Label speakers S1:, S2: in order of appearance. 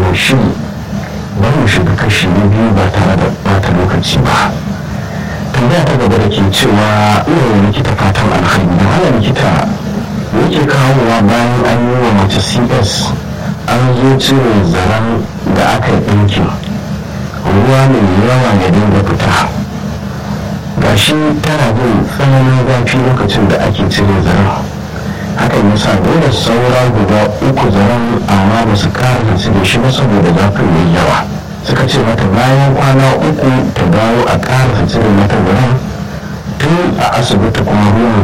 S1: shiri bari mu shiga kashi na biyu ba tare da bata lokaci ba tambaya ta gaba da ke cewa ina likita fatan alkhairi da hana likita yake kawowa bayan an yi wa mace cs an zo cire zaren da aka yi ɗinkin ruwa mai yawa ya dinga fita gashi tana jin tsananin zafi lokacin da ake cire zaren hakan ya sa dole saura guda uku zaren amma ba su kara su da shi ba saboda zafin mai yawa suka ce mata bayan kwana uku ta dawo a ƙara cire mata zaren tun a asibiti kuma ruwan